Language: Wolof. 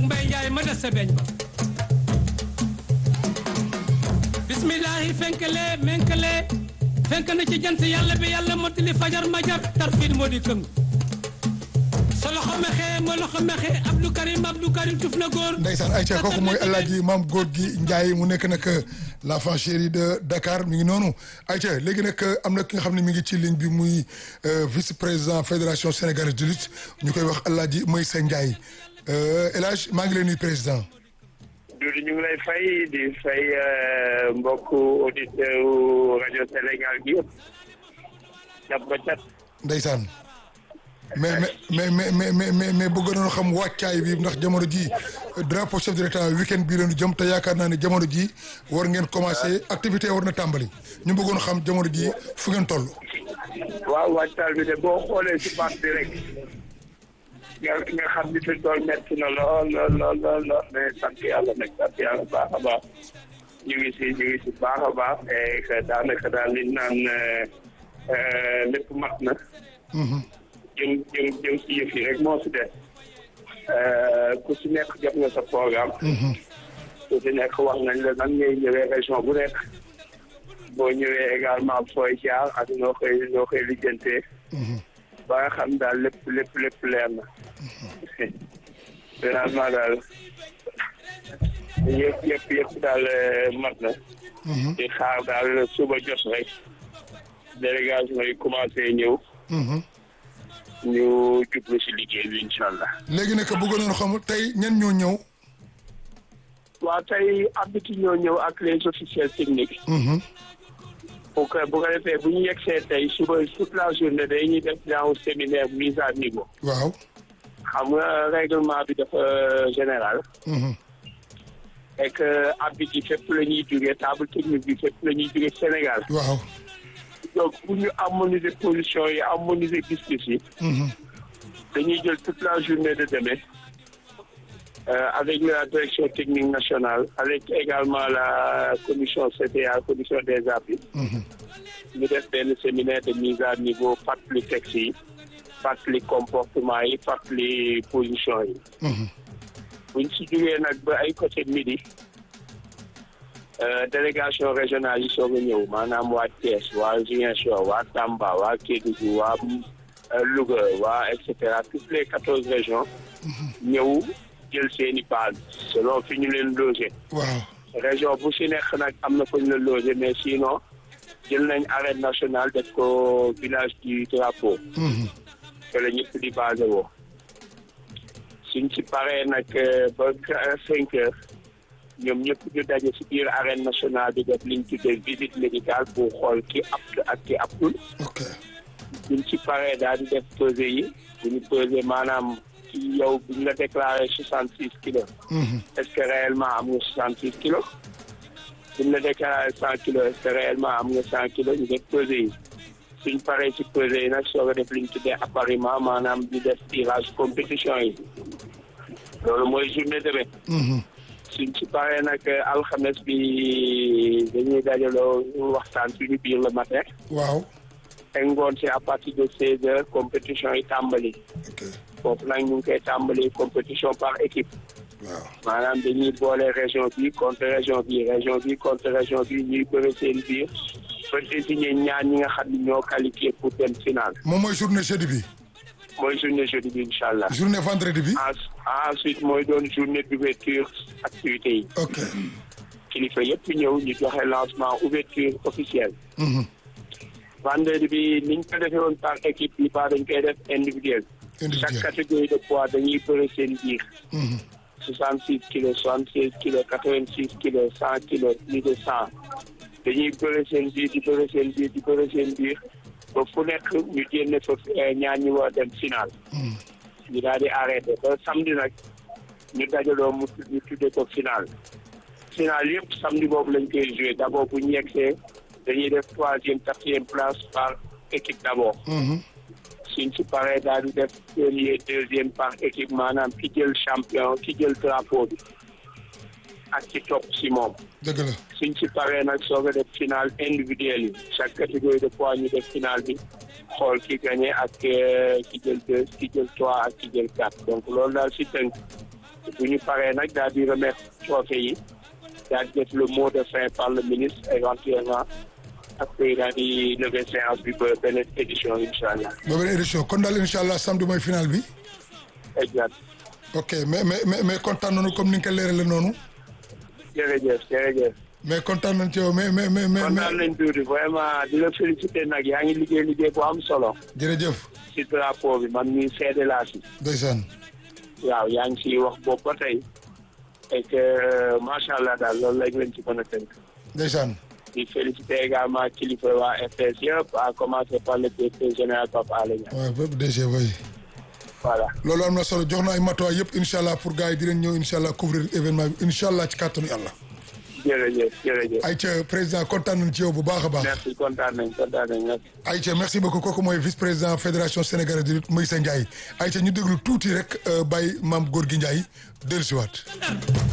Mbay Njaay ma des sa beñ ba bismillahi fenkale menkale fenk na ci jant yàlla bi yàlla mottali fajar majar tarfiin moo di këng sa loxo mexe ma loxo mexe Abdou Karim Abdou Karim tuf na góor ndeysaan Aïcha kooku mooy El Hadji Maam Góor gi Ndiaye mu nekk nag l'enfant chéri de Dakar mi ngi noonu Aïcha léegi nag am na ki nga xam ne mi ngi ci ligne bi muy vice président fédération sénégalaise de lutte ñu koy wax El Hadji Meissa Ndiaye El Hadj maa ngi lay nuyu président. Doudou ñu ngi lay fay di fay mbokku auditeur rajo Sénégal gi yëpp cat ba cat. ndeysaan mais mais mais mais mais mais mais bëgg nañoo xam wàccaay bi ndax jamono ji drapeau chef de l'état week-end bii lañu jëm te yaakaar naa ne jamono ji war ngeen commencé activité war na tàmbali ñu bëggoon xam jamono ji fu ngeen toll. waaw wàccaay bi de boo xoolee si baat bi rek nga nga xam ni fi tool metti na lool lool lool lool lool mais sant yàlla nag sant yàlla baax a baax ñu ngi si ñu ngi si baax a baax et que daanaka daal li naan lépp mat na. jëm jëm jëm si yëf yi rek moo si des ku si nekk jot nga sa programme. ku si nekk wax nañ la nan ngay ñëwee région bu nekk. boo ñëwee également fooy jaar ak noo koy noo koy lijjantee. ba nga xam daal lépp lépp lépp leer na. finalement daal yëpp yëpp yëpp daal mat na. di xaar daal suba jot rek. délégation yi commencé ñëw. ñu jublu si liggéey bi incha allah. léegi nag bëgg nañu xam tey ñan ñoo ñëw. waaw tey abiti ñoo ñëw ak les officiels techniques. pour que bu ko defee bu ñu yegsee tey suba toute la journée dañuy def genre séminaire mise à niveau. waaw. xam nga règlement bi dafa général. et que abiti fépp la ñuy jógee table technique bi fépp la ñuy jógee Sénégal. waaw. donc pour ñu harmoniser position yi harmoniser gis-gis yi. dañuy jël toute la journée de demain. Euh, avec la direction technique nationale, avec également la commission CTA, commission des appuis. ñu def benn séminaire de mise à niveau fàttali texte yi fàttali comportement yi fàttali position yi. buñ si jugee nag ba ay côté midi délégation régionale yi soog a ñëw maanaam waa Thiès waa Ziguinchor waa Tamba waa Kédougou waa Louga waa et cetera toutes les quatorze régions. ñëw. jël seeni base selon fi ñu leen logé. waaw région bu si nekk nag am na fa ñu la logé mais sinon jël nañ arène nationale def ko village du drapeau. que la ñëpp di basé woo. suñ si paree nag ba cinq heures ñoom ñëpp ñu daje si biir arène nationale di def liñ tuddee visite médicale pour xool ki apte ak ki aptul. ok suñ si paree daal di def pesé yi bu ñu pesé maanaam. yow bu ñu la déclaré soixante six kilos. est-ce que réellement am nga soixante six kilos. bu ñu la déclaré cent kilos est-ce que réellement am nga cent kilos ñu def pesé yi. suñ paree ci pesé yi nag soo ko def li ñu tuddee appariement maanaam di def tirage compétition yi. loolu mooy journée demain. suñ ci paree nag alxames bi dañuy dajaloo waxtaan suñu biir le matin. waaw. te ngoon si à partir de seize heures compétition yi tàmbali. ok foofu nag ñu ngi koy tàmbali compétition par équipe. waaw. maanaam dañuy boole région bi contre région bi région bi contre région bi ñuy bëri seen biir ba désigner ñaar ñi nga xam ne ñoo qualifié pour dem final. moom mooy journée jeudi bi. mooy journée jeudi bi incha allah. journée vendredi bi. ensuite mooy doon journée d'ouverture activités yi. ok. kilifa yëpp ñëw ñu joxe lancement ouverture officielle. vendredi bi niñ ko defee woon par équipe bi ba dañ koy def individuel. chaque catégorie de poids dañuy bëri seen biir. soixante six kilos soixante seize kilos quatre vingt six kilos cent kilos plus de cent dañuy bëri seen biir di bëri seen biir di bëri seen biir ba fu nekk ñu génne fa ñaar ñi war dem final. ñu daal di arrêté ba samedi nag ñu dajaloo mu ñu tuddee ko final. final yëpp samedi boobu lañ koy joué d' abord bu ñu yegsee dañuy def troisième quatrième place par équipe d' abord. suñ ci paree daal di def premier deuxième par équipe maanaam ki jël champion ki jël drapeau bi ak ci topp si moom. dëgg la. suñ ci paree nag soog a def final individuel yi chaque catégorie de poids ñu def final bi xool ki gagné ak ki jël deux ki jël trois ak ki jël quatre donc loolu daal si tënk bu ñu paree nag daal di remettre trophée yi daal di def le mot de fin par le ministre éventuellement après daal di lever séance bi ba beneen édition incha allah. ba beneen édition kon daal incha allah samedi mooy final bi. exact. ok mais mais mais mais kontaan nañu comme ni nga ko leeralee noonu. jërëjëf jërëjëf. mais kontaan nañ ci yow mais mais mais mais. kontaan nañ tuuti vraiment di la féliciter nag yaa ngi liggéey liggéey bu am solo. jërëjëf. ci drapeau bi man mii seede laa si. ndeysaan. waaw yaa ngi siy wax boobu ba tey. et que macha allah daal loolu lañ leen ci mën a tënk. ndeysaan. di féliciter également kilifa waa RTS yëpp à commencer par le directeur général Pape Alé Niang. waaw bépp DG way voilà. loolu am na solo jox na ay matuwaay yëpp incha allah pour gars yi dinañ ñëw incha allah couvrir événement bi incha allah ci kàttanu yàlla. jërëjëf jërëjëf. Aïcha président kontaan nañ ci yow bu baax a baax. merci kontaan nañ kontaan nañ merci. Aïcha merci beaucoup kooku mooy vice président fédération sénégalaise de lutte Meissa Ndiaye Aïcha ñu déglu tuuti rek bàyyi maam góor gi Ndiaye dellusiwaat.